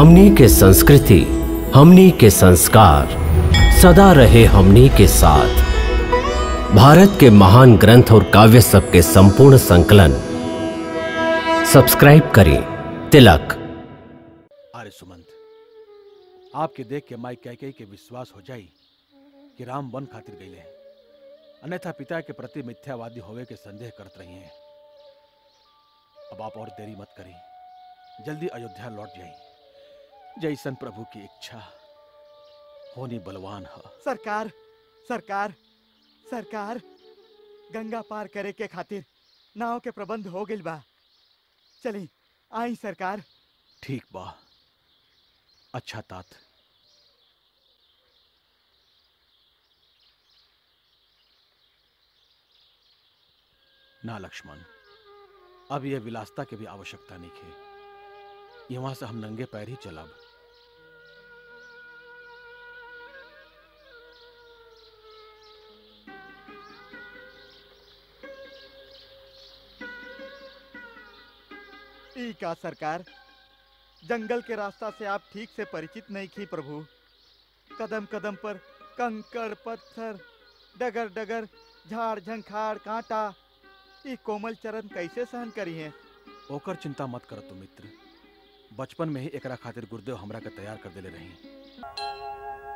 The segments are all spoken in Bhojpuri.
हमनी के संस्कृति हमनी के संस्कार सदा रहे हमनी के साथ भारत के महान ग्रंथ और काव्य सब के संपूर्ण संकलन सब्सक्राइब करें तिलक आर्य सुमंत आपके देख के माई कैकेयी के विश्वास हो जाई कि राम वन खातिर गईले हैं अन्यथा पिता के प्रति मिथ्यावादी होवे के संदेह करत रही हैं अब आप और देरी मत करी जल्दी अयोध्या लौट जाई जैसन प्रभु की इच्छा होनी बलवान है सरकार सरकार सरकार गंगा पार करे के खातिर नाव के प्रबंध हो गइल बा चली आई सरकार ठीक बा अच्छा तात ना लक्ष्मण अब यह विलासता की भी आवश्यकता नहीं है यहाँ से हम नंगे पैर ही चलब ई का सरकार जंगल के रास्ता से आप ठीक से परिचित नहीं थी प्रभु कदम कदम पर कंकड़ पत्थर डगर डगर झाड़ झंखाड़ कांटा ई कोमल चरण कैसे सहन करी है ओकर चिंता मत कर तू मित्र बचपन में ही एकरा खातिर गुरुदेव हमरा के तैयार कर देले रही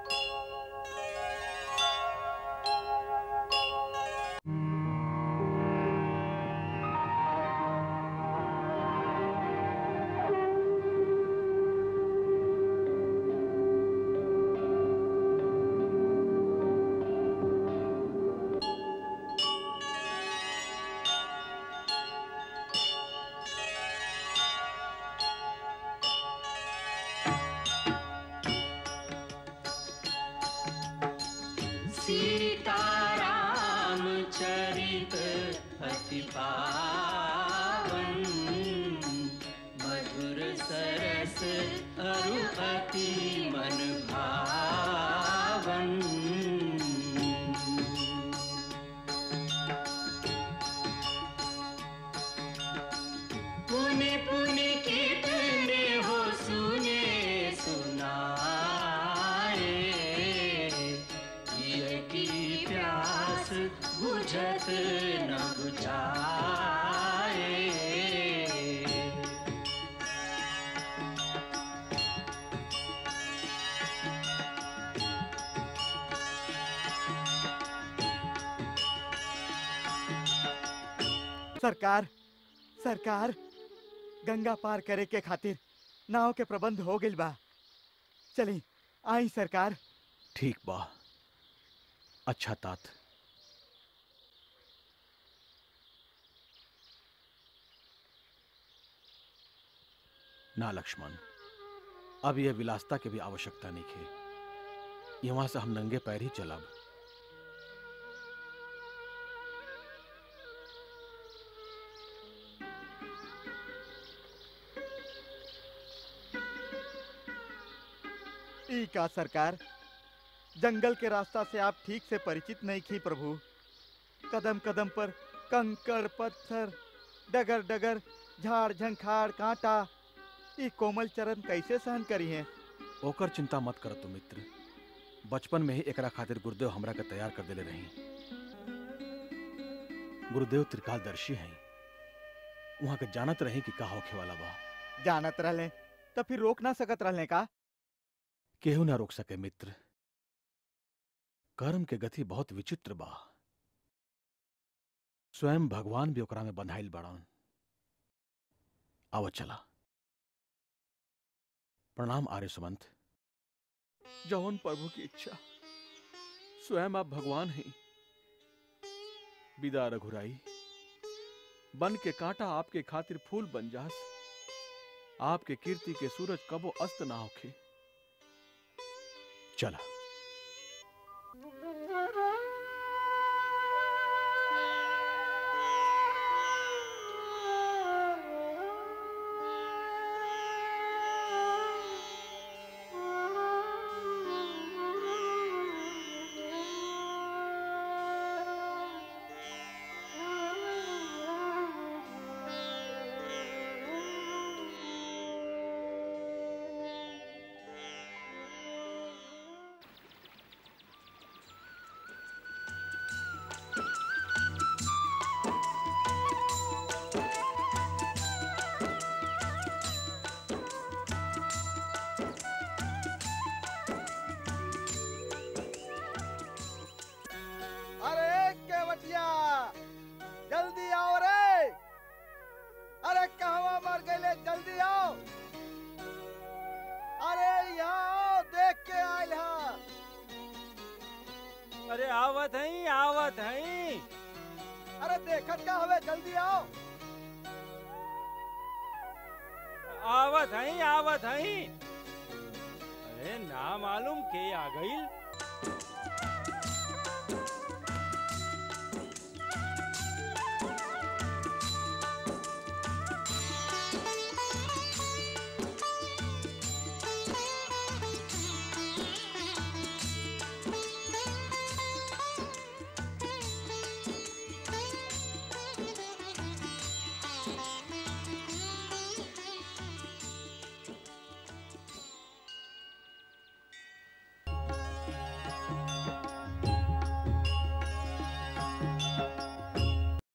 सीताराम चरित अति पावन मधुर सरस अरु अति मन भावन पुण्य पुण्य कितने हो सुने सुनाए ये की प्यास बुझत न बुझाए सरकार सरकार गंगा पार करे के खातिर नाव के प्रबंध हो गइल बा चली आई सरकार ठीक बा अच्छा तात ना लक्ष्मण अब यह विलासता की भी आवश्यकता नहीं है यहाँ से हम नंगे पैर ही चलब ई का सरकार जंगल के रास्ता से आप ठीक से परिचित नहीं थी प्रभु कदम कदम पर कंकड़ पत्थर डगर डगर झाड़ झंखाड़ कांटा ई कोमल चरण कैसे सहन करी है ओकर चिंता मत कर तू मित्र बचपन में ही एकरा खातिर गुरुदेव हमरा के तैयार कर देले रही गुरुदेव त्रिकालदर्शी हैं वहां के जानत रही कि का होखे वाला बा जानत रहले तो फिर रोक ना सकत रहले का केहू ना रोक सके मित्र कर्म के गति बहुत विचित्र बा स्वयं भगवान भी ओकरा में बंधाइल बड़न आव चला प्रणाम आर्य सुमंत जौन प्रभु की इच्छा स्वयं आप भगवान हैं विदा रघुराई बन के कांटा आपके खातिर फूल बन जास आपके कीर्ति के सूरज कबो अस्त ना होखे चला हई आवत हई अरे देखत का हवे जल्दी आओ आवत हई आवत हई अरे ना मालूम के आ गईल